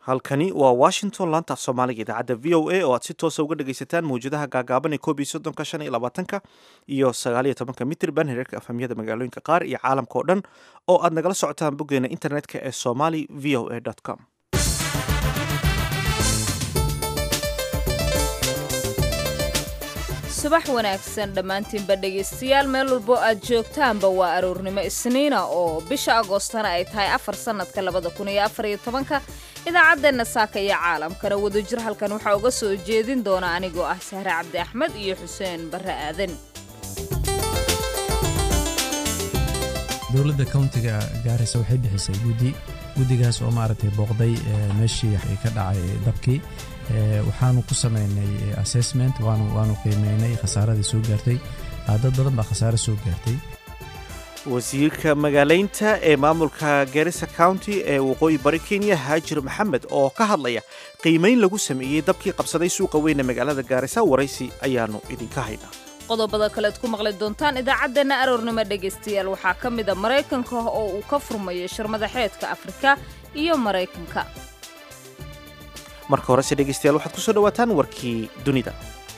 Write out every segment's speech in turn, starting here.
halkani waa washington laanta af soomaaliga idaacadda v o a oo aad si toosa uga dhagaysataan mawjadaha gaagaaban ee koob iyo soddonka shan iyo labaatanka iyo sagaaliyo tobanka mitrban hereerka afhamyada magaalooyinka qaar iyo caalamka oo dhan oo aad nagala socotaan boggeena internetka ee somali v o a com subax wanaagsan dhammaantiinba dhegaystayaal meel walbo aad joogtaanba waa aroornimo isniina oo bisha agoostana ay tahay afar sannadka labada kun iyo afar iyo tobanka idaacaddeenna saaka iyo caalamkana wadajir halkan waxaa uga soo jeedin doona anigoo ah sahre cabdi axmed iyo xuseen barre aadan dowladda countiga gaarisa waxay bixisay guddi guddigaas oo maaragtay booqday meeshii ka dhacay dabkii waxaanu ku samaynay assessment waanu qiimeynay khasaaradii soo gaartay dad badan baa khasaare soo gaartay wasiirka magaalaynta ee maamulka garissa county ee waqooyi bari kenya haajir maxamed oo ka hadlaya qiimayn lagu sameeyey dabkii qabsaday suuqa weyne magaalada gaarisa waraysi ayaanu idinka haynaa qodobada kalead ku maqli doontaan idaacaddeenna aroornimo dhegaystayaal waxaa ka mid a maraykanka oo uu ka furmayo shirmadaxeedka afrika iyo maraykanka marka horese dhegaystayaal waxaad ku soo dhawaataan warkii dunida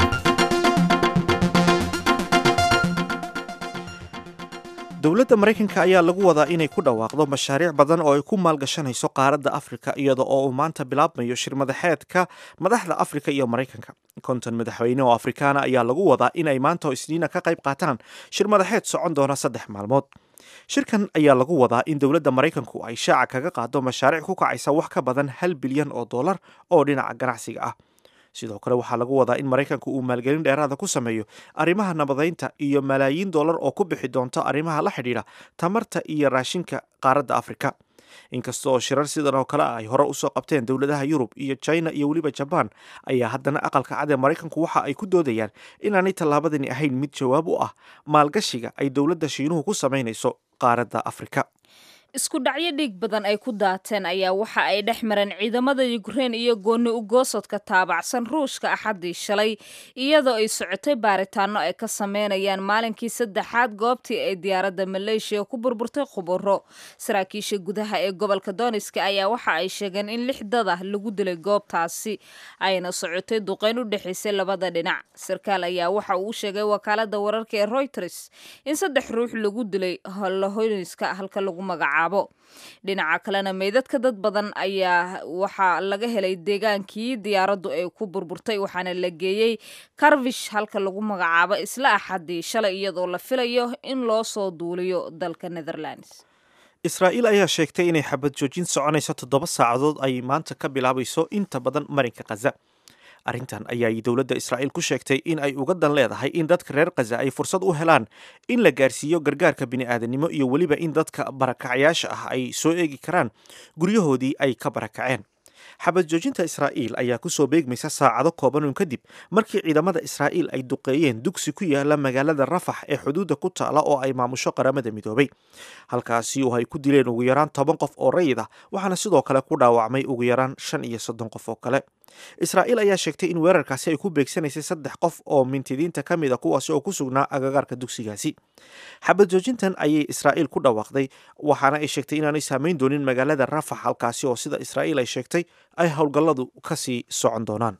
dowladda maraykanka ayaa lagu wadaa inay ku dhawaaqdo mashaariic badan oo ay ku maalgashanayso qaaradda afrika iyada oo uu maanta bilaabmayo shirmadaxeedka madaxda afrika iyo maraykanka konton madaxweyne oo afrikaana ayaa lagu wadaa inay maanta oo isniina ka qayb qaataan shirmadaxeed socon doona saddex maalmood shirkan ayaa lagu wadaa in dowladda maraykanku ay shaaca kaga qaado mashaariic ku kacaysa wax ka badan hal bilyan oo dollar oo dhinaca ganacsiga ah sidoo kale waxaa lagu wadaa in maraykanku uu maalgelin dheeraada ku sameeyo arrimaha nabadaynta iyo malaayiin dollar oo ku bixi doonto arrimaha la xidhiidha tamarta iyo raashinka qaaradda afrika inkasta oo shirar sidan oo kale ah ay hore usoo qabteen dowladaha yurub iyo china iyo weliba jabaan ayaa haddana aqalka cad ee maraykanku waxa ay ku doodayaan inaanay tallaabadani ahayn mid jawaab u ah maalgashiga ay dowladda shiinuhu ku samaynayso qaaradda afrika isku dhacyo dhiig badan ay ku daateen ayaa waxa ay dhex mareen ciidamada yukrein iyo gooni ugoosodka taabacsan ruushka axaddii shalay iyadoo ay socotay baaritaano ay ka sameynayaan maalinkii saddexaad goobtii ay diyaaradda maleeshiya ku burburtay khuburo saraakiisha gudaha ee gobolka dooniska ayaa waxa ay sheegeen in lix dad ah lagu dilay goobtaasi ayna socotay duqeyn u dhexaysay labada dhinac sarkaal ayaa waxa uu sheegay wakaalada wararka ee reuters in saddex ruux lagu dilay holohoyniska halka lagu magacaabo dhinaca kalena meydadka dad badan ayaa waxaa laga helay deegaankii diyaaraddu ay ku burburtay waxaana la geeyey karvish halka lagu magacaabo isla axadii shalay iyadoo la filayo in loo soo duuliyo dalka netherlands israa'iil ayaa sheegtay inay xabad joojin soconayso toddoba saacadood ay maanta ka bilaabayso inta badan marinka khaza arrintan ayaa dowladda israa'iil ku sheegtay in ay uga dan leedahay in dadka reer khaza ay fursad u helaan in la gaarsiiyo gargaarka bini'aadanimo iyo weliba in dadka barakacayaasha ah ay soo eegi karaan guryahoodii ay ka barakaceen xabad joojinta israa'iil ayaa kusoo beegmaysa saacado koobanun kadib markii ciidamada israa'iil ay duqeeyeen dugsi ku yaala magaalada rafax ee xuduudda ku taala oo ay maamusho qaramada midoobay halkaasi oo ay ku dileen ugu yaraan toban qof oo rayid ah waxaana sidoo kale ku dhaawacmay ugu yaraan shan iyo soddon qof oo kale israa'iil ayaa sheegtay in weerarkaasi ay ku beegsanaysay saddex qof oo mintidiinta ka mid a kuwaasi oo ku sugnaa agagaarka dugsigaasi xabad joojintan ayay israa'iil ku dhawaaqday waxaana ay sheegtay inaanay saamayn doonin magaalada rafax halkaasi oo sida israa'iil ay sheegtay ay howlgalladu kasii socon doonaan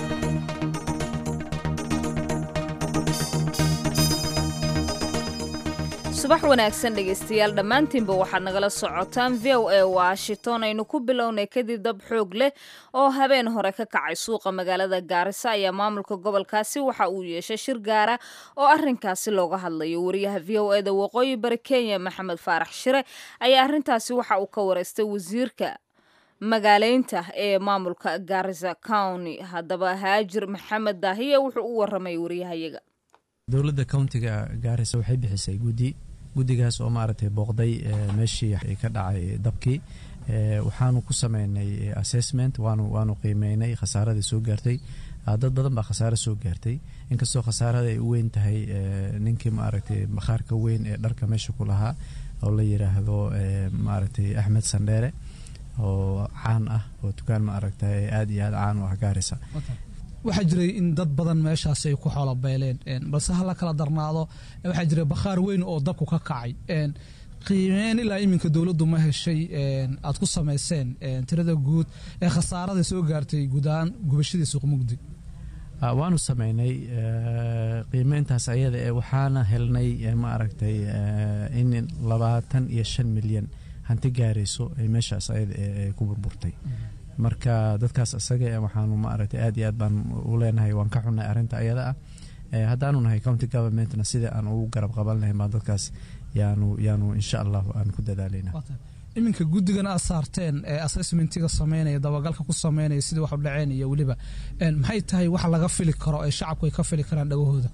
subax wanaagsan dhegaystayaal dhammaantiinba waxaad nagala socotaan v o a washington aynu ku bilownay kadib dab xoog leh oo habeen hore ka kacay suuqa magaalada gaarisa ayaa maamulka gobolkaasi waxa uu yeeshay shir gaara oo arrinkaasi looga hadlayo wariyaha v o eda waqooyi bari kenya maxamed faarax shire ayaa arrintaasi waxa uu ka wareystay wasiirka magaaleynta ee maamulka gaarisa county haddaba haajir maxamed daahiye wuxuu u waramay wariyahayaga dowladda countiga gaarisa waxay bixisay guddi guddigaas oo maaragtay booqday meeshii ka dhacay dabkii waxaanu ku sameynay assessment waanu waanu qiimeynay khasaaradii soo gaartay dad badan baa khasaare soo gaartay inkastoo khasaarada ay u weyn tahay ninkii maaragtay bakhaarka weyn ee dharka meesha ku lahaa oo la yiraahdo maaragtay axmed sandheere oo caan ah oo dukaan maaragtay aada iyo aada caan u ah gaarisa waxaa jiray in dad badan meeshaas ay ku xoolo beeleen balse hala kala darnaado waxaa jiray bakhaar weyn oo dabku ka kacay qiimeyn ilaa iminka dowladdu ma heshay aad ku samayseen tirada guud ee khasaarada soo gaartay guud ahaan gubashadii suuq mugdi waanu sameynay qiimeyntaas ayada ee waxaana helnay ma aragtay in labaatan iyo shan milyan hanti gaarayso ay meeshaas ayada ee ku burburtay marka dadkaas isaga waxaanu ma aragtay aad iyo aad baan u leenahay waan ka xunnay arrinta ayada ah haddaanu nahay county governmentna sida aan ugu garab qaban lahayn baa dadkaas yaanu yaanu insha allahu aan ku dadaalayna iminka guddigan aad saarteen ee assessmentiga sameynaya dabagalka ku sameynaya sidii wax u dhaceen iyo weliba maxay tahay wax laga fili karo ee shacabku ay ka fili karaan dhagahooda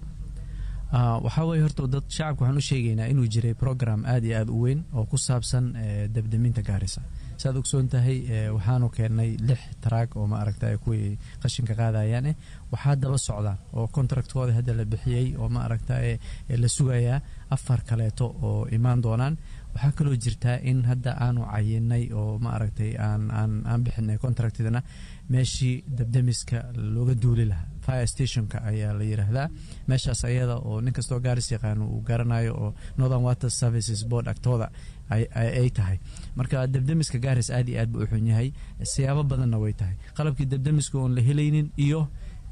waxaa weye horta dad shacabka waxaan u sheegaynaa inuu jiray program aad iyo aad u weyn oo ku saabsan debdeminta gaarisa saaad ogsoon tahay waxaanu keennay lix taraag oo ma aragta kuwii qashinka qaadayaan eh waxaa daba socdaan oo contractkooda hadda la bixiyey oo ma aragta la sugayaa afar kaleeto oo imaan doonaan waxaa kaloo jirtaa in hadda aanu cayinay oo ma aragtay aan aan aan bixinay contractidana meeshii debdemiska looga duuli lahaa fire stationka ayaa la yiraahdaa meeshaas ayada oo nin kastoo gaaris yaqaano uu garanayo oo northern water services board agtooda ay tahay marka debdemiska gaaris aad iyo aad buu u xun yahay siyaabo badanna way tahay qalabkii debdemiska oon la helaynin iyo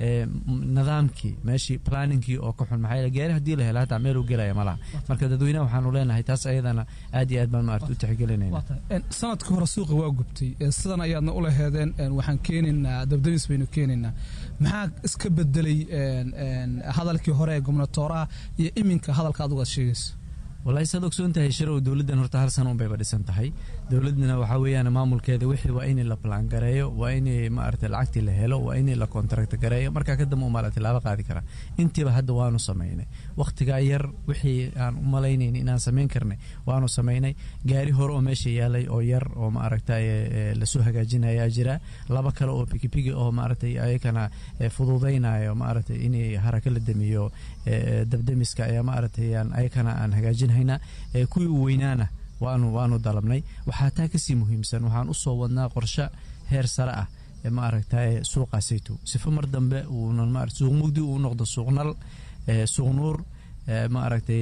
nidaamkii meeshii planningkii oo ka xun maxaa gaari haddii la hela hataa meel uu gelaya malaha marka dadweynaha waxaanu leenahay taas ayadana aad iyo aad baan maarata u tixgelinayna sanadkii hore suuqa waa gubtay sidan ayaadna u laheedeen waxaan keenaynaa dabdamis baynu keenaynaa maxaa iska bedelay hadalkii hore ee gobnatooraha iyo iminka hadalka adugu aad sheegayso wallahi saad ogsoon tahay sharow dowladdan horta hal sana unbayba dhisan tahay dowladana waxaa weeyaan maamulkeeda wixii waa in la plan gareeyo waa in maarata lacagtii la helo waa in la contract gareeyo markaa kadamba umaala tilaabo qaadi karaa intiiba hadda waanu samaynay wakhtigaa yar wixii aan u malaynayn inaan samayn karnay waanu samaynay gaari hore oo meesha yaalay oo yar oo maaragta lasoo hagaajinayaa jira laba kale oo pigipigi oo maaragtay ayakana fududaynayo maaragtay in haraka la damiyo dabdemiska ayaa maaragtay ayakana aan hagaajinay kuwii u weynaana waanu waanu dalabnay waxaa taa kasii muhiimsan waxaan usoo wadnaa qorshe heer sare ah ma aragta suuqaasayto sifo mar dambe uunan suuq mugdi uu noqdo suuqnal suuq nuur ma aragtay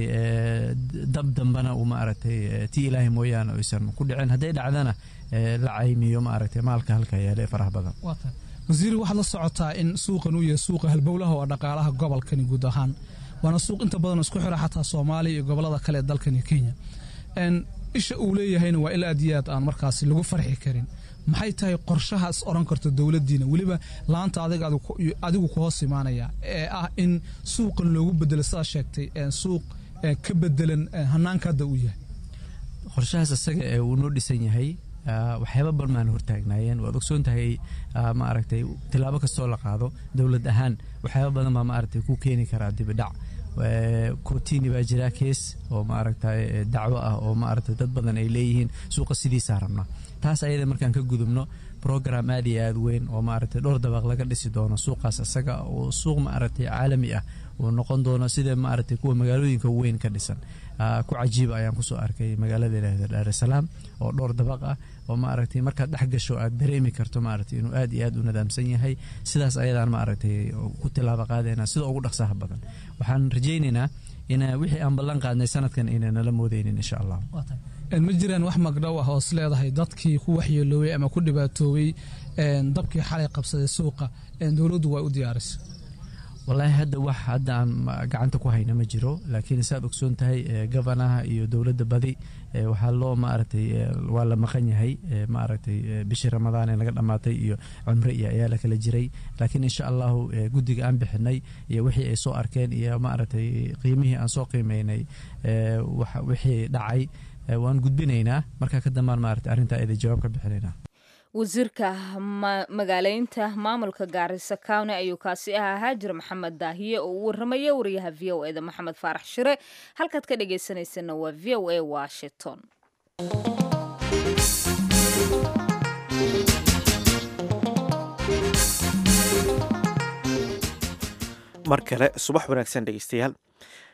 dab dambana uu ma aragtay ti ilaahay mooyaane aysan ku dhicin hadday dhacdana la caymiyo ma aragtay maalka halka yaale ee faraha badan wasiiri waxaad la socotaa in suuqan uu yahay suuqa halbowlaha oo dhaqaalaha gobolkani guud ahaan waana suuq inta badan isku xira xataa soomaaliya iyo gobolada kale ee dalkani kenya isha uu leeyahayna waa il aad iyo aad aan markaasi lagu farxi karin maxay tahay qorshahaas oran karta dowladdiina weliba laanta adigu ku hoos imaanaya ee ah in suuqan loogu bedelo sidaa sheegtay suuq ka bedelan hanaanka hadda uu yahay qorshahaas isaga ee uu noo dhisan yahay waxyaaba barmaan hortaagnaayeen waad ogsoon tahay ma aragtay tilaabo kastoo la qaado dowlad ahaan waxyaaba badan baa ma aragtay ku keeni karaa dibidhac kotini baa jira kees oo ma aragtay dacwo ah oo ma aragtay dad badan ay leeyihiin suuqa sidiisaa rabna taas ayada markaan ka gudubno program aad iyo aad weyn oo maaragtay dhowr dabaq laga dhisi doono suuqaas isaga oo suuq maaragtay caalami ah uu noqon doono sida maaragtay kuwa magaalooyinka weyn ka dhisan ku cajiiba ayaan kusoo arkay magaalada ilaahda daarusalaam oo dhowr dabaq ah oo maaragtay markaad dhex gasho aad dareemi karto maaragtay inuu aad iyo aad u nadaamsan yahay sidaas ayadaan maaragtay ku tilaabo qaadayna sida ugu dhaqsaha badan waxaan rajaynaynaa in wixii aan ballan qaadnay sanadkan inay nala moodeynin insha allah ma jiraan wax magdhow ah oo is leedahay dadkii ku waxyeeloobay ama ku dhibaatoobay dabkii xalay qabsaday suuqa dowladdu waa u diyaarisay wallaahi hadda wax hadda aan gacanta ku hayna ma jiro laakiin saad ogsoon tahay gofanaha iyo dowladda badi waxaa loo maaragtay waa la maqan yahay maaragtay bishii ramadaan ee laga dhammaatay iyo cumre iyo ayaa la kala jiray laakiin insha allahu guddiga aan bixinay iyo wixii ay soo arkeen iyo maaragtay qiimihii aan soo qiimeynay wixii dhacay waan gudbinaynaa markaa ka dambaan maaragtay arrintaa ida jawaab ka bixinaynaa wasiirka magaaleynta maamulka gaarisa county ayuu kaasi ahaa haajir maxamed daahiye oo u waramaya wariyaha v o eda maxamed faarax shire halkaad ka dhagaysanaysana waa v o a washington mar kale subax wanaagsan dhegeystayaal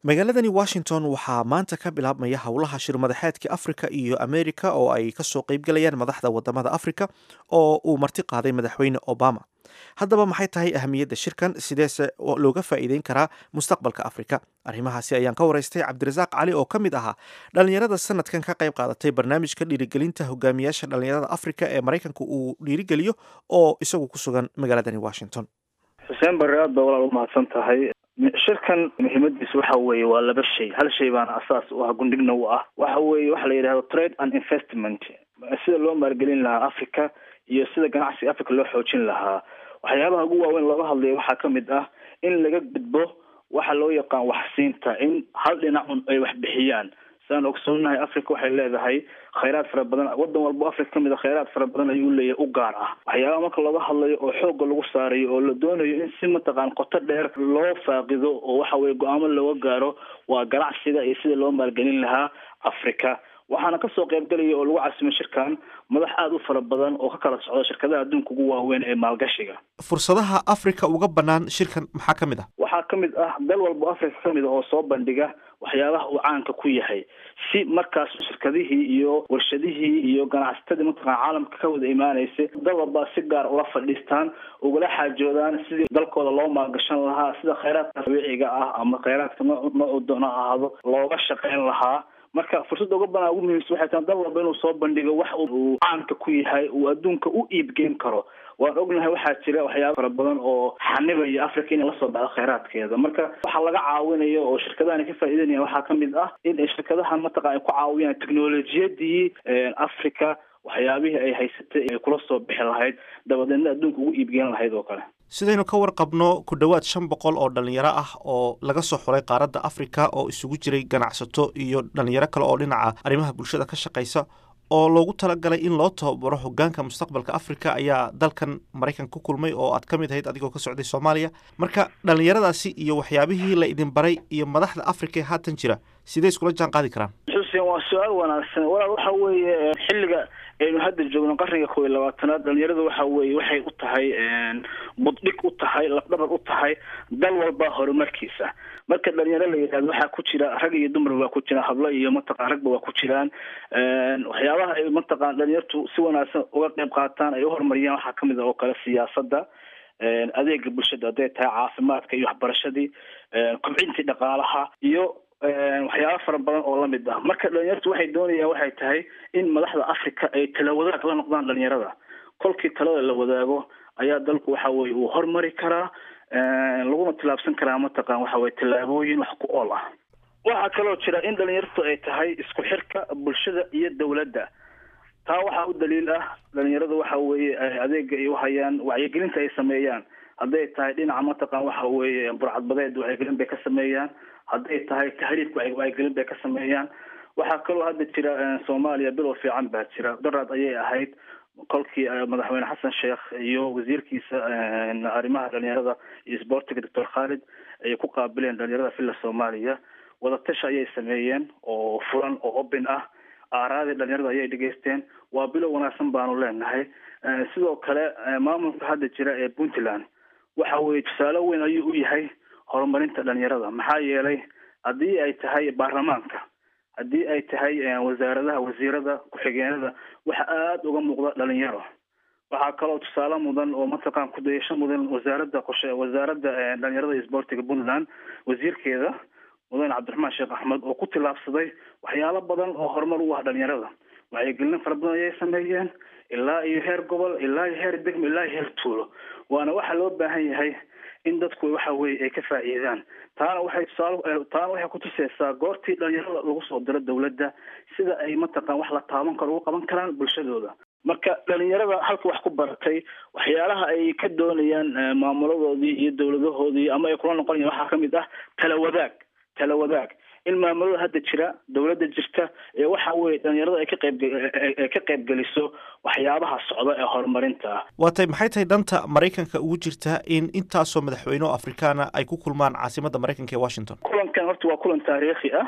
magaaladani washington waxaa maanta ka bilaabmaya howlaha shirmadaxeedka afrika iyo amerika oo ay kasoo qeybgalayaan madaxda wadamada afrika oo uu marti qaaday madaxweyne obama haddaba maxay tahay ahamiyadda shirkan sideese looga faa'iideyn karaa mustaqbalka afrika arrimahaasi ayaan ka waraystay cabdirasaaq cali oo ka mid ahaa dhallinyarada sanadkan ka qayb qaadatay barnaamijka dhiirigelinta hogaamiyaasha dhallinyarada afrika ee maraykanka uu dhiirigeliyo oo isagu ku sugan magaaladani washington xuseen barre aad baa walaal umahadsan tahay shirkan muhiimadiisu waxa weeye waa laba shay hal shay baana asaas u ah gundhigna u ah waxa weeye waxa la yidhahdo trade and investment sida loo maalgelin lahaa africa iyo sida ganacsiga africa loo xoojin lahaa waxyaabaha ugu waaweyn looga hadlaya waxaa ka mid ah in laga gudbo waxa loo yaqaan waxsiinta in hal dhinacun ay wax bixiyaan sidaan ogsoonahay africa waxay leedahay khayraad fara badan wadan walbo africa kamid a khayraad fara badan ayuu leeyahay u gaar ah waxyaabaha marka looga hadlayo oo xooga lagu saarayo oo la doonayo in si mataqaan qoto dheer loo faaqido oo waxa weye go-aamo looga gaaro waa ganacsiga iyo sida loo maalgelin lahaa africa waxaana kasoo qaybgalaya oo lagu casimay shirkan madax aada u fara badan oo ka kala socda shirkadaha adduunka ugu waaweyn ee maalgashiga fursadaha africa uga banaan shirkan maxaa ka mid ah waxaa ka mid ah dal walbo africa ka mid ah oo soo bandhiga waxyaabaha uu caanka ku yahay si markaas shirkadihii iyo warshadihii iyo ganacsatadii mataqana caalamka ka wada imaanaysay dal walbaa si gaar ula fadhiistaan ugala xaajoodaan sidii dalkooda loo maalgashan lahaa sida khayraadka dabiiciga ah ama khayraadka noo noocu doona ahaado looga shaqeyn lahaa marka fursadda uga banaa ugu muhiimsan waxay tahay dal walba inuu soo bandhigo wax uu caanka ku yahay uu adduunka u iibgeyn karo waan ognahay waxaa jira waxyaaba fara badan oo xanibaya africa inay lasoo baxdo khayraadkeeda marka waxaa laga caawinayo oo shirkadahan ka faa'iidanayaan waxaa kamid ah in shirkadahan mataqana ay ku caawiyaan technolojiyadii africa waxyaabihii ay haysatay ay kula soo bixi lahayd dabadeedna adduunka ugu iibgeyn lahayd oo kale sidaynu ka warqabno ku dhowaad shan boqol oo dhalinyaro ah oo laga soo xulay qaaradda africa oo isugu jiray ganacsato iyo dhalinyaro kale oo dhinaca arrimaha bulshada ka shaqaysa oo loogu talagalay in loo tababaro hogaanka mustaqbalka africa ayaa dalkan maraykan ku kulmay oo aad ka mid ahayd adigoo ka socday soomaaliya marka dhalinyaradaasi iyo waxyaabihii la idin baray iyo madaxda africa ee haatan jira sidee iskula jaan qaadi karaan xuseen waa su-aal wanaagsan walaal waxa weeye xilliga aynu hadda joogno qarniga kow iyo labaatanaad dhalinyarada waxa weeye waxay u tahay buddhig u tahay lafdhabar u tahay dal walba horumarkiisa marka dhalinyaro la yidhahdo waxaa ku jira rag iyo dumar waa ku jiraan hablo iyo mataqan ragba waa ku jiraan waxyaabaha ay mataqan dhalinyartu si wanaagsan uga qayb qaataan ay uhorumariyaan waxaa kamid ah oo kale siyaasadda adeega bulshada hadday tahay caafimaadka iyo waxbarashadii kobcintii dhaqaalaha iyo waxyaaba fara badan oo lamid ah marka dhalinyartu waxay doonayaan waxay tahay in madaxda africa ay tala wadaag la noqdaan dhalinyarada kolkii talada la wadaago ayaa dalku waxa weye uu hormari karaa laguna tilaabsan karaa mataqan waxa weye tallaabooyin wax ku ool ah waxaa kaloo jira in dhalinyartu ay tahay isku xirka bulshada iyo dawladda taa waxaa u daliil ah dhalinyaradu waxa weeye adeega ay uhayaan wacyigelinta ay sameeyaan hadday tahay dhinaca mataqan waxa weeye burcadbadeed wacyigelin bay ka sameeyaan hadday tahay tahriibka wacyigelin bay ka sameeyaan waxaa kaloo hadda jira soomaaliya bilow fiican baa jira daraad ayay ahayd kolkii madaxweyne xasan sheekh iyo wasiirkiisa arrimaha dhalinyarada iyo sboortiga doctor khalid ay ku qaabileen dhalinyarada villa soomaaliya wadatashi ayay sameeyeen oo furan oo open ah aaraadii dhalinyarada ayay dhegeysteen waa bilow wanaagsan baanu leenahay sidoo kale maamulka hadda jira ee puntland waxa weye tusaale weyn ayuu u yahay horumarinta dhalinyarada maxaa yeelay haddii ay tahay baarlamaanka haddii ay tahay wasaaradaha wasiirada ku-xigeenada waxa aada uga muuqda dhalinyaro waxaa kaloo tusaale mudan oo mataqan kudayasho mudan wasaaradda qorshe wasaaradda dhalinyarada iyo sboortiga puntland wasiirkeeda mudane cabdiraxmaan sheekh axmed oo ku tilaabsaday waxyaalo badan oo horumar u ah dhalinyarada wacyigelin fara badan ayay sameeyeen ilaa iyo heer gobol ilaa iyo heer degmo ilaa iyo heer tuulo waana waxaa loo baahan yahay in dadku waxa weye ay ka faa'iidaan taana waxay tusaale taana waxay kutuseysaa goortii dhalinyarada lagu soo diro dawladda sida ay mataqan wax la taaban karo ugu qaban karaan bulshadooda marka dhalinyarada halka wax ku baratay waxyaalaha ay ka doonayaan maamuladoodii iyo dawladahoodii ama ay kula noqonayan waxaa kamid ah tala wadaag tala wadaag in maamulada hadda jira dawladda jirta ee waxa weye dhalinyarada ay ka qayb ay ka qaybgeliso waxyaabaha socda ee horumarinta ah waa tay maxay tahay danta maraykanka ugu jirta in intaasoo madaxweyne oo afrikaana ay ku kulmaan caasimadda maraykanka ee washington kulankan horta waa kulan taariikhi ah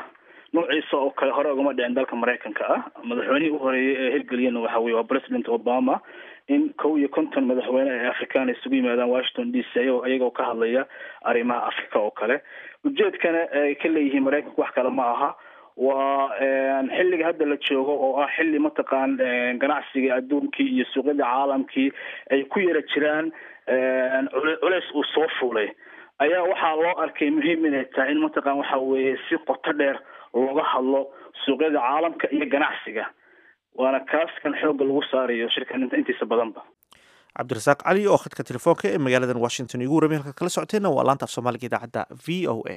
noociisa oo kale hore ugama dhicin dalka maraykanka ah madaxweynihii u horeeyey ee hirgeliyana waxa weye waa president obama in kow iyo konton madaxweyne ee afrikaan isugu yimaadaan washington d c ayagoo iyagoo ka hadlaya arrimaha africa oo kale ujeedkana ay ka leeyihiin maraykanku wax kale ma aha waa xilliga hadda la joogo oo ah xilli mataqaan ganacsiga adduunkii iyo suuqyada caalamkii ay ku yara jiraan culeys uu soo fuulay ayaa waxaa loo arkay muhiim inay tahay in mataqaan waxa weeye si qoto dheer looga hadlo suuqyada caalamka iyo ganacsiga waana kaas kan xoogga lagu saarayo shirkan intiisa badanba cabdirasaaq cali oo khadka telefoonka ee magaaladan washington igu warramay halka kala socoteenna waa laanta af soomaaliga idaacadda v o a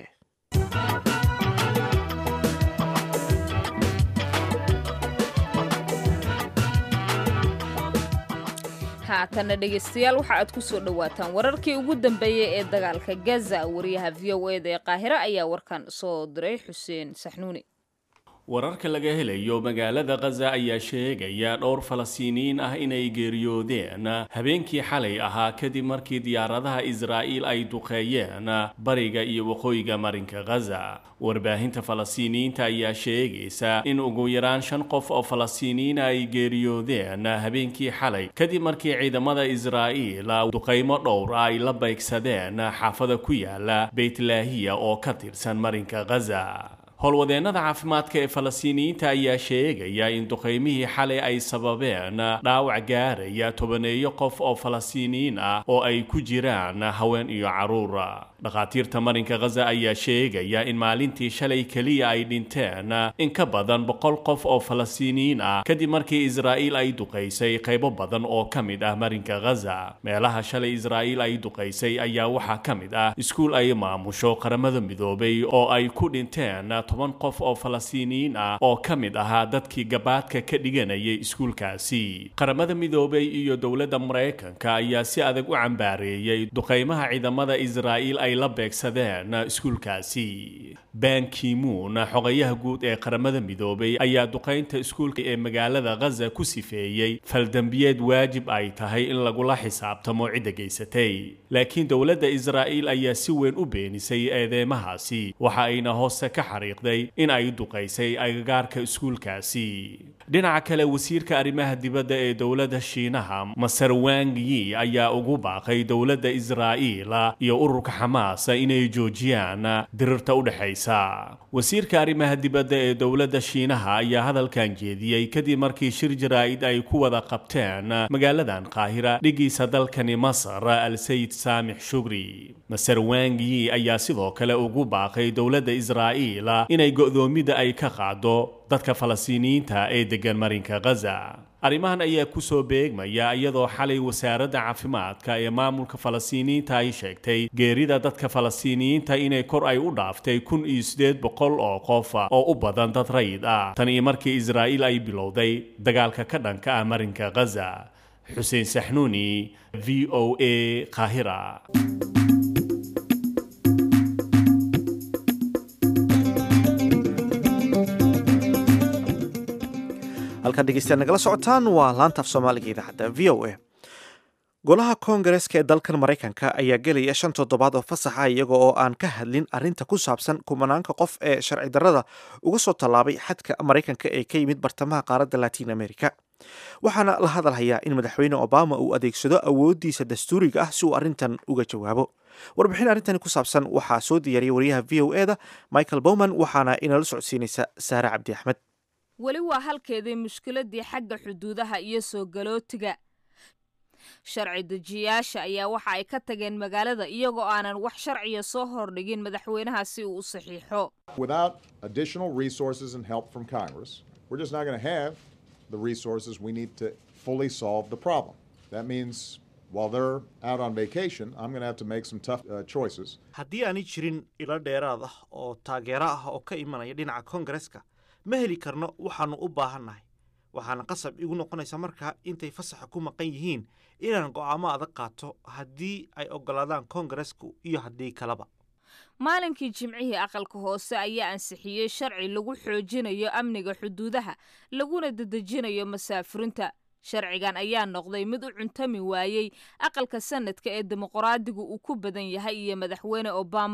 haatanna dhegaystayaal waxa aad ku soo dhowaataan wararkii ugu dambeeyey ee dagaalka gaza wariyaha v o eda ee qaahiro ayaa warkan soo diray xuseen saxnuuni wararka laga helayo magaalada khaza ayaa sheegaya dhowr falastiiniyiin ah inay geeriyoodeen habeenkii xalay ahaa kadib markii diyaaradaha israa'iil ay duqeeyeen bariga iyo waqooyiga marinka khaza warbaahinta falastiiniyiinta ayaa sheegaysa in ugu yaraan shan qof oo falastiiniyiina ay geeriyoodeen habeenkii xalay kadib markii ciidamada israa'iil duqaymo dhowr ay la beegsadeen xaafada ku yaala beytlaahiya oo ka tirsan marinka khaza howlwadeennada caafimaadka ee falastiiniyiinta ayaa sheegaya in duqaymihii xalay ay sababeen dhaawac gaaraya tobaneeyo qof oo falastiiniyiin ah oo ay ku jiraan haween iyo carruur dhakhaatiirta marinka khaza ayaa sheegaya in maalintii shalay keliya ay dhinteen in ka badan boqol qof oo falastiiniyiin ah kadib markii israa'iil ay duqaysay qaybo badan oo ka mid ah marinka khaza meelaha shalay israa'iil ay duqaysay ayaa waxaa ka mid ah iskuul ay maamusho qaramada midoobay oo ay ku dhinteen toban qof oo falastiiniyiin ah oo ka mid ahaa dadkii gabaadka ka dhiganayay iskuulkaasi qaramada midoobay iyo dowladda maraykanka ayaa si adag u cambaareeyey duqaymaha ciidamada israa'iil ay la beegsadeen iskuulkaasi ban kimuun xogayaha guud ee qaramada midoobay ayaa duqaynta iskuulka ee magaalada khaza ku sifeeyey faldambiyeed waajib ay tahay in lagula xisaabtamo cidda geysatay laakiin dowladda israa'iil ayaa si weyn u beenisay eedeymahaasi waxa ayna hoose ka xariiqday in ay duqaysay agagaarka iskuulkaasi dhinaca kale wasiirka arrimaha dibadda ee dowladda shiinaha maser wang yi ayaa ugu baaqay dowladda israa'iil iyo ururka xamaas inay joojiyaan dirirta u dhexaysa wasiirka arrimaha dibadda ee dowladda shiinaha ayaa hadalkan jeediyey kadib markii shir jaraa'id ay ku wada qabteen magaaladan qaahira dhigiisa dalkani masar al sayid saamix shugri maser wang yi ayaa sidoo kale ugu baaqay dowladda israa'iil inay go'doomida ay ka qaado dadka falastiiniyiinta ee deggan marinka khaza arrimahan ayaa ku soo beegmaya iyadoo xalay wasaaradda caafimaadka ee maamulka falastiiniyiinta ay sheegtay geerida dadka falastiiniyiinta inay kor ay u dhaaftay kun iyo siddeed boqol oo qof oo u badan dad rayid ah tan iyo markii israa'iil ay bilowday dagaalka ka dhanka ah marinka khaza xuseen saxnuuni v o a qaahira halkaad dhegeystayaal nagala socotaan waa laanta af soomaaliga idaacadda v o a golaha koongareska ee dalkan maraykanka ayaa gelaya shan toddobaad oo fasaxa iyaga oo aan ka hadlin arrinta ku saabsan kumanaanka qof ee sharci darrada uga soo tallaabay xadka maraykanka ee ka yimid bartamaha qaaradda latiin america waxaana la hadalhayaa in madaxweyne obama uu adeegsado awooddiisa dastuuriga ah si uu arrintan uga jawaabo warbixin arrintani ku saabsan waxaa soo diyaariyay wariyaha v o e da michael bowman waxaana inala socodsiinaysa saare cabdi axmed weli waa halkeedii mushkiladii xagga xuduudaha iyo soo galootiga sharci dejiyayaasha ayaa waxa ay ka tageen magaalada iyagoo aanan wax sharciya soo hordhigin madaxweynaha si uu u saxiixo Without additional resources and help from Congress, we're just not going to have the resources we need to fully solve the problem. That means while they're out on vacation, I'm going to have to make some tough uh, choices. haddii aanay jirin ilo dheeraad ah oo taageero ah oo ka imanaya dhinaca koongareska ma heli karno waxaannu u baahannahay waxaana qasab igu noqonaysa markaa intay fasaxa ku maqan yihiin inaan go'aamo adag qaato haddii ay oggolaadaan koongaresku iyo haddii kaleba maalinkii jimcihii aqalka hoose ayaa ansixiyey sharci lagu xoojinayo amniga xuduudaha laguna dedejinayo masaafurinta sharcigan ayaa noqday mid u cuntami waayey aqalka sanadka ee dimuqraadigu uu ku badan yahay iyo madaxweyne obama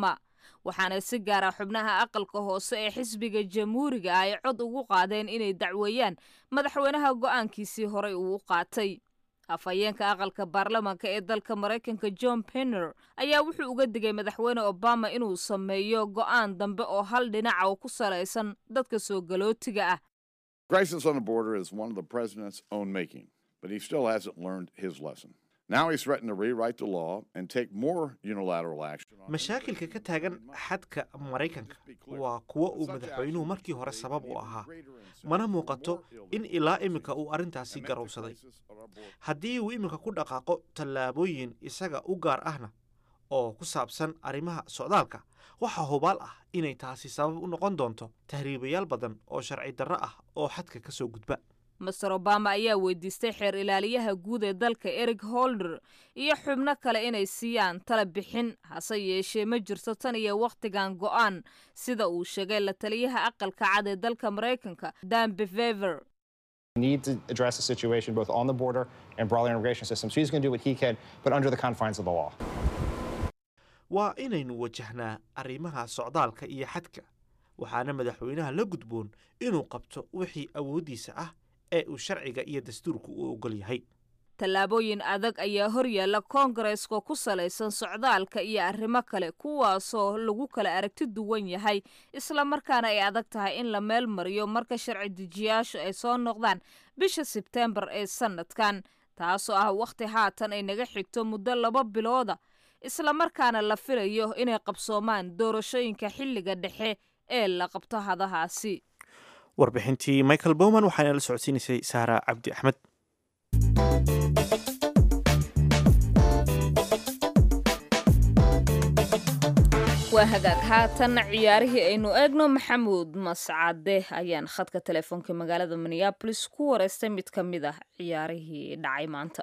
waxaana si gaara xubnaha aqalka hoose ee xisbiga jamhuuriga ay cod ugu qaadeen inay dacweeyaan madaxweynaha go'aankiisii horey uu u qaatay afhayeenka aqalka baarlamaanka ee dalka maraykanka john penner ayaa wuxuu uga digay madaxweyne obama inuu sameeyo go'aan dambe oo hal dhinaca oo ku salaysan dadka soo galootiga ah Crisis on the border is one of the president's own making, but he still hasn't learned his lesson. Now he's threatened to rewrite the law and take more unilateral action. on mashaakilka ka taagan xadka maraykanka waa kuwo uu madaxweynuhu markii hore sabab u ahaa mana muuqato in ilaa iminka uu arrintaasi garowsaday haddii uu iminka ku dhaqaaqo tallaabooyin isaga u gaar ahna oo ku saabsan arrimaha socdaalka waxaa hubaal ah inay taasi sabab u noqon doonto tahriibayaal badan oo sharci darro ah oo xadka ka soo gudba master obama ayaa weydiistay xeer ilaaliyaha guud ee dalka eric holder iyo xubno kale inay siiyaan tala bixin hase yeeshee ma jirto tan iyo wakhtigan go'aan sida uu sheegay la taliyaha aqalka cad ee dalka maraykanka dan bevever need to address the situation both on the border and broader immigration systems. He's going to do what he can, but under the confines of the law. waa inaynu wajahnaa arrimaha socdaalka iyo xadka waxaana madaxweynaha la gudboon inuu qabto wixii awooddiisa ah ee uu sharciga iyo dastuurku u oggol yahay tallaabooyin adag ayaa hor yaalla koongareeska ku salaysan socdaalka iyo arrimo kale kuwaasoo lagu kala aragti duwan yahay islamarkaana ay adag tahay in la meel mariyo marka sharci dejiyaashu ay soo noqdaan bisha sebteembar ee sannadkan taasoo ah wakhti haatan ay naga xigto muddo laba bilooda islamarkaana la filayo inay qabsoomaan doorashooyinka xilliga dhexe ee la qabto hadahaasi warbixintii michael bowman waxaana la socodsiinaysay saara cabdi axmed waa hagaag haatan ciyaarihii aynu eegno maxamuud mascade ayaan khadka telefoonka magaalada minneabolis ku wareystay mid ka mid ah ciyaarihii dhacay maanta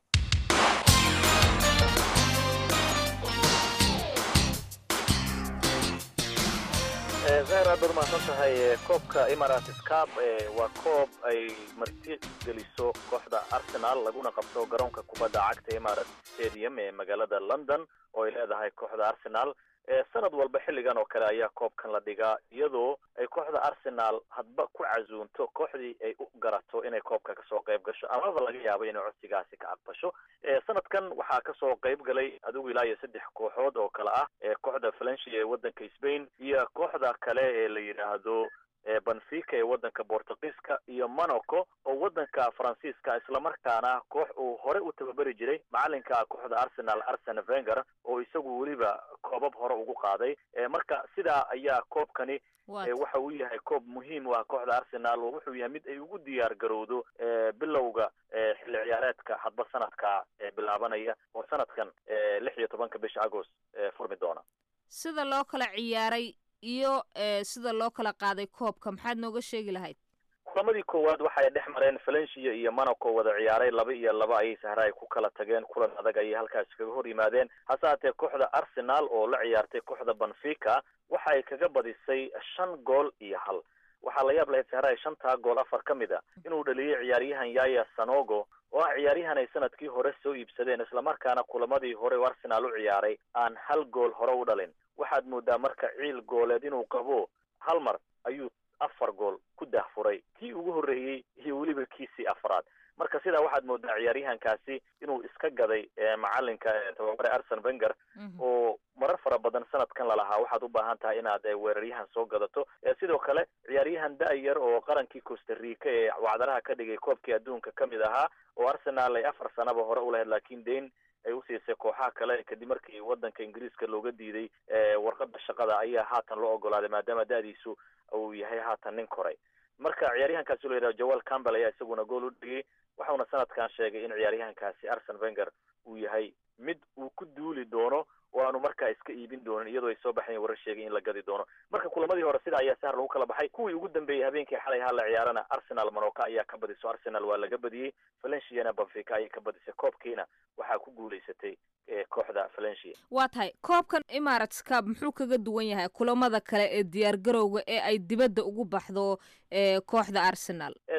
zahir aad baad umahadsan tahay koobka emirates cup waa koob ay marti geliso kooxda arsenal laguna qabto garoonka kubadda cagta emirates stadium ee magaalada london oo ay leedahay kooxda arsenal sanad walba xilligan oo kale ayaa koobkan la dhigaa iyadoo ay kooxda arsenal hadba ku casuunto kooxdii ay u garato inay koobka kasoo qayb gasho amaba laga yaabo inay codsigaasi ka aqbasho sanadkan waxaa kasoo qayb galay adigu ilaa iyo saddex kooxood oo kale ah kooxda valencia ee wadanka spain iyo kooxda kale ee la yidhaahdo benfica ee wadanka bortugiiska iyo monaco oo wadanka faransiiska islamarkaana koox uu hore u tababari jiray macalinka kooxda arsenal arsene venger oo isagu weliba koobab hore ugu qaaday marka sidaa ayaa koobkani waxa uu yahay koob muhiim u ah kooxda arsenal oo wuxuu yahay mid ay ugu diyaar garowdo bilowga xilli ciyaareedka hadba sanadka bilaabanaya oo sanadkan lix iyo tobanka bisha agost furmi doona sida loo kala ciyaaray iyo sida loo kala qaaday koobka maxaad nooga sheegi lahayd kulamadii koowaad waxay dhex mareen valencia iyo monaco wada ciyaaray laba iyo laba ayay sahra ay ku kala tageen kulan adag ayay halkaasi kaga hor yimaadeen hase haatee kooxda arsenal oo la ciyaartay kooxda benfica waxa ay kaga badisay shan gool iyo hal waxaa la yaab lahayd sahra shantaa gool afar ka mid a inuu dhaliyay ciyaaryahan yaya sanogo oo ah ciyaaryahan ay sanadkii hore soo iibsadeen islamarkaana kulamadii hore u arsenal u ciyaaray aan hal gool hore u dhalin waxaad moodaa marka ciil gooleed inuu qabo hal mar ayuu afar gool ku dahfuray kii ugu horreeyey iyo weliba kiisii afraad marka sidaa waxaad moodaa ciyaaryahankaasi inuu iska gaday macalinka tababare arsen venger oo marar fara badan sanadkan lalahaa waxaad u baahan tahay inaad weeraryahan soo gadato sidoo kale ciyaaryahan da-yar oo qarankii costa rica ee wacdaraha ka dhigay koobkii adduunka ka mid ahaa oo arsenal ay afar sanaba hore u lahayd laakiin dayn ay usiisay kooxaha kale kadib markii wadanka ingiriiska looga diiday warqada shaqada ayaa haatan loo ogolaaday maadaama da-diisu uu yahay haatan nin koray marka ciyaaryahankaasi loo yidhaha joel campbell ayaa isaguna gool u dhigay waxauna sanadkan sheegay in ciyaaryahankaasi arsen venger uu yahay mid uu ku duuli doono oo aanu markaa iska iibin doonin iyadoo ay soo baxayn warar sheegay in la gadi doono marka kulamadii hore sida ayaa sahar lagu kala baxay kuwii ugu dambeeyey habeenkii xalay ha la ciyaarana arsenal monoka ayaa ka badiso arsenal waa laga badiyey valenciana benfica ayay ka badisay koobkiina waxaa ku guulaysatay kooxda valencia waa tahay koobkan emirates cup muxuu kaga duwan yahay kulamada kale ee diyaar garowga ee ay dibadda ugu baxdo kooxda arsenal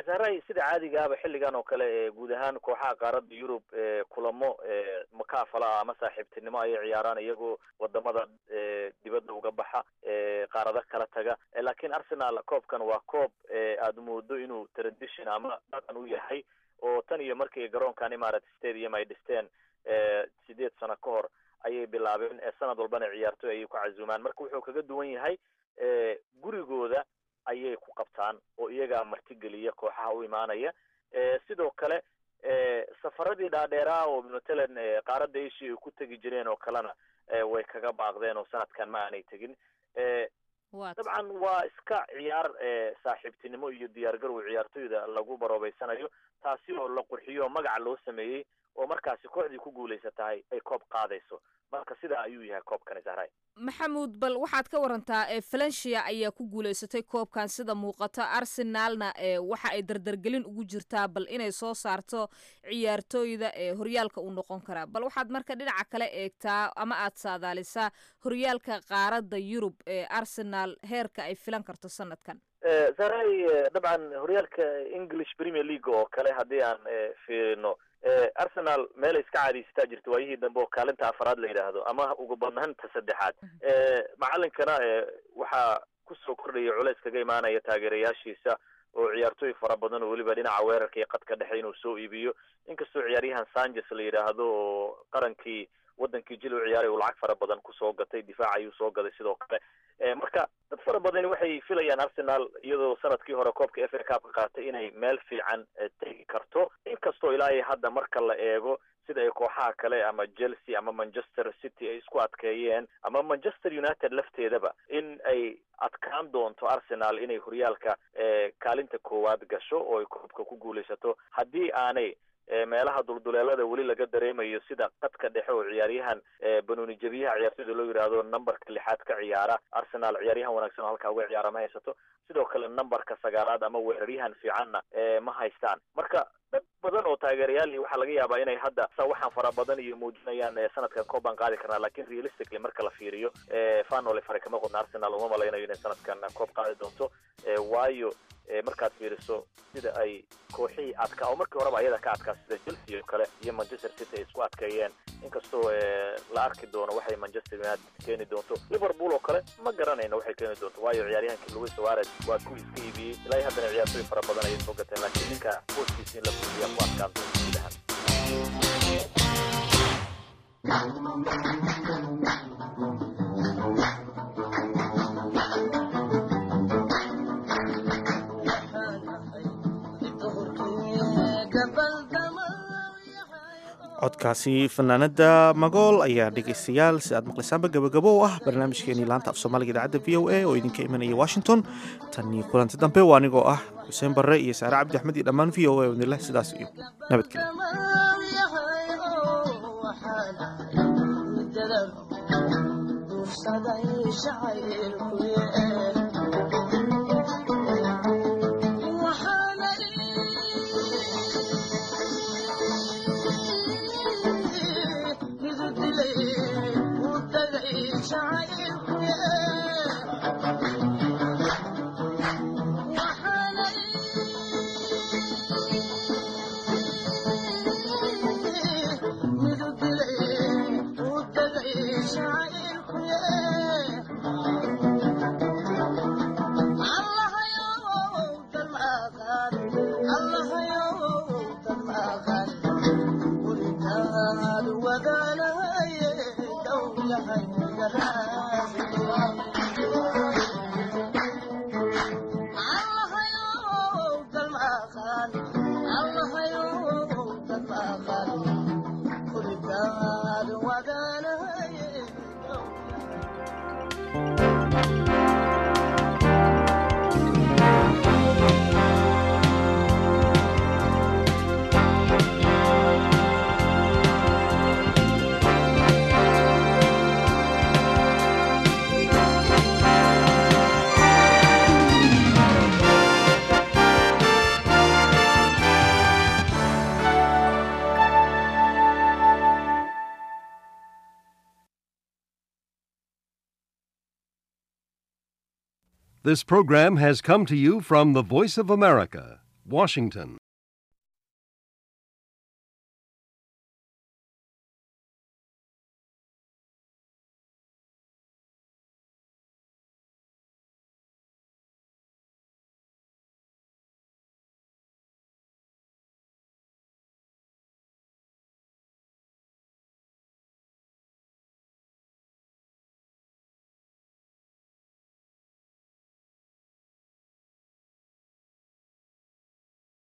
sahray sida caadigaaba xilligan oo kale ee guud ahaan kooxaha qaaradda yurub ee kulamo ee makaafala ah ama saaxiibtinimo ayay ciyaaraan iyagoo wadamada ee dibadda uga baxa ee qaarado kala taga laakiin arsenal koobkan waa koob ee aada moodo inuu tradition ama dhaqan u yahay oo tan iyo markii garoonkan imarat stadium ay dhisteen sideed sano ka hor ayay bilaabeen sanad walbana ciyaartoy ayay ku casuumaan marka wuxuu kaga duwan yahay gurigooda ayay ku qabtaan oo iyagaa martigeliya kooxaha u imaanaya sidoo kale safaradii dhaadheeraa oo matalan qaaradda asia ay ku tegi jireen oo kalena way kaga baaqdeen oo sanadkan ma aanay tegin dabcan waa iska ciyaar saaxiibtinimo iyo diyaargarow ciyaartoyda lagu baroobeysanayo taasi oo la qurxiyo oo magaca loo sameeyey oo markaasi kooxdii ku guulaysatahay ay koob qaadayso marka sidaa ayuu yahay koobkani sahray maxamuud bal waxaad ka warantaa valencia ayaa ku guulaysatay koobkan sida muuqata arsenalna waxa ay dardargelin ugu jirtaa bal inay soo saarto ciyaartooyda ee horyaalka uu noqon karaa bal waxaad marka dhinaca kale eegtaa ama aad saadaalisaa horyaalka qaaradda yurub ee arsenal heerka ay filan karto sanadkan sahray dabcan horyaalka english premier league oo kale haddii aan fiirino arsenal meelay iska caadiysataa jirta waayihii dambe oo kaalinta afaraad la yidhaahdo ama ugu badnaanta saddexaad macalinkana waxaa kusoo kordhaya culeys kaga imaanaya taageerayaashiisa oo ciyaartooy fara badan oo weliba dhinaca weerarka iyo qadka dhexe inuu soo iibiyo inkastoo ciyaaryahan sanchez la yidhaahdo oo qarankii wadankii jil u ciyaaray uu lacag fara badan kusoo gatay difaac ayuu soo gaday sidoo kale marka dad fara badani waxay filayaan arsenal iyadoo sanadkii hore koobka f a cup ka qaatay inay meel fiican tegi karto inkastoo ilaa iyo hadda marka la eego sida ay kooxaha kale ama chelsea ama manchester city ay isku adkeeyeen ama manchester united lafteedaba in ay adkaan doonto arsenal inay horyaalka kaalinta koowaad gasho oo ay koobka ku guulaysato haddii aanay meelaha dulduleelada weli laga dareemayo sida qadka dhexe oo ciyaaryahan banooni jabiyaha ciyaartoyda loo yidhaahdo numberka lixaad ka ciyaara arsenal ciyaaryahan wanaagsan oo halkaa uga ciyaara ma haysato sidoo kale numberka sagaalaad ama weeraryahan fiicanna ma haystaan marka dad badan oo taageerayaal waxaa laga yaabaa inay hadda waxaan fara badan iyo muujinayaan sanadkan koob baan qaadi karnaa lakin realistically marka la fiiriyo fanole fare kama qodna arsenal uma malaynayo inay sanadkan koob qaadi doonto waayo markaad fiiriso sida ay kooxihii adkaa oo markii horeba ayada ka adkaa sida chelsea oo kale iyo manchester city ay isku adkeeyeen inkastoo la arki doono waxay manchester united keeni doonto liverpool oo kale ma garanayno waxay keeni doonto waayo ciyaaryahankii luis suarez waa ku iska iibiyey ilaa haddana ciyaartooy fara badan ayay soo gateen laakiin ninka booskiisa in la fuuliya ku adkaan doonto gudahan codkaasi fanaanada magool ayaa dhegaystayaal si aad maqlaysaanba gabagabo u ah barnaamijkeenii laanta af soomaaliga idaacadda v o a oo idinka imanaya washington tan iyo kulanti dambe waa anigoo ah xuseen barre iyo saare cabdi axmed iyo dhammaan v o a wadnileh sidaas iyo nabadgelyo This program has come to you from the Voice of America, Washington.